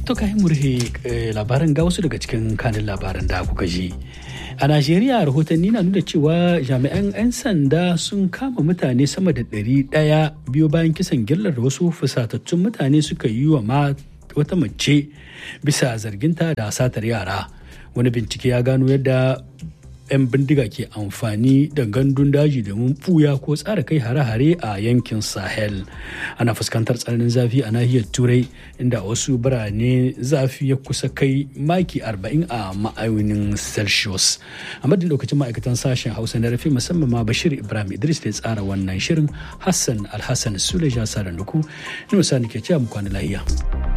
To kai murhe labaran ga wasu daga cikin kanin labaran da kuka ji. A Najeriya rahotanni na nuna cewa jami'an 'yan sanda sun kama mutane sama da ɗari ɗaya biyo bayan kisan gillar da wasu fusatattun mutane suka yi wa wata mace bisa zarginta da satar yara. Wani bincike ya gano yadda 'yan bindiga ke amfani da gandun daji domin buya ko tsara kai hare-hare a yankin sahel ana fuskantar tsananin zafi a nahiyar turai inda wasu birane zafi ya kusa kai maki 40 a ma'aunin celsius a madadin lokacin ma'aikatan sashen hausa na rafi musamman ma bashir ibrahim idris da ya tsara wannan shirin hassan alhassan suleja sa da nuku ni ke cewa mu kwana lahiya.